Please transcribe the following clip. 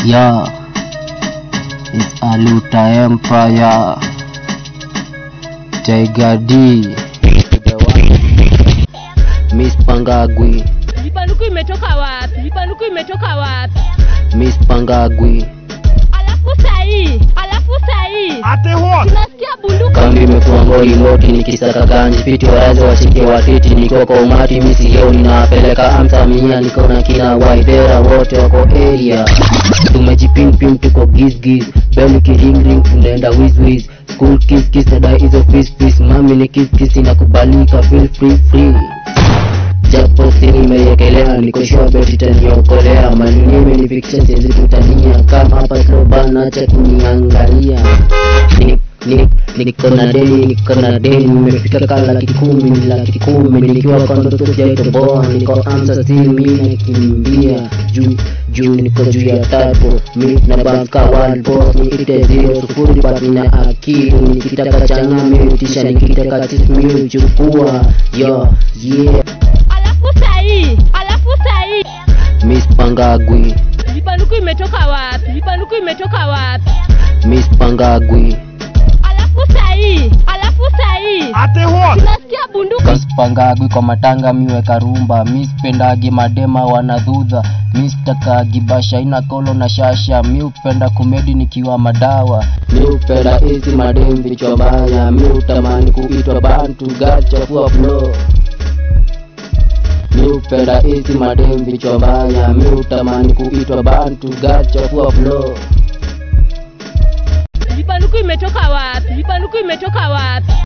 Yeah, it's Aluta Empire. Tiger D. The one. Miss Pangagwi. Vipanduku imetoka wapi? Vipanduku imetoka wapi? Miss Pangagwi. Alafu sahii, alafu sahii Ate what? tunasikia bunduki Kambi imekuwa ngoli ngoti nikisaka ganji fiti warazi washike watiti niko kwa umati misio ninawapeleka amsamia niko na kina waidera wote wako area tumejipimpim tuko gizgiz beli kiringring tunaenda wizwiz school kiss kiss nadai hizo fis fis mami ni kiss kiss inakubalika feel free free japo sini imeyekelea niko sure bet itaniokolea malini imenifikisha siwezi kutania kama hapa slow bana acha kuniangalia Ni- ni- niko na deni niko na deni nimefika ka laki kumi ni laki kumi nikiwa kwa ndoto sijaitoboa niko amsa still mi nakimbia juu juu niko juu ya tapo mi na banka one boss nikite zero sufuri but nina akili nikitaka changa mi tisha nikitaka sis mi uchukua yo yeah alafu sahii, alafu sahii Miss Pangagwi vipanduku imetoka wapi? Vipanduku imetoka wapi? Miss Pangagwi Alafu sahii, alafu sahii Ate what? tunasikia bunduki Miss Pangagwi kwa matanga miwe karumba Miss Pendagi madema wanadhudha Miss Takagi basha ina kolo na shasha Mi upenda kumedi nikiwa madawa Mi upenda hizi madem vichwa baya Mi utamani kuitwa bantu gacha kuwa flow Mi upenda hizi madem vichwa baya Mi utamani kuitwa bantu gacha kuwa flow vipanduku imetoka wapi? Vipanduku imetoka wapi?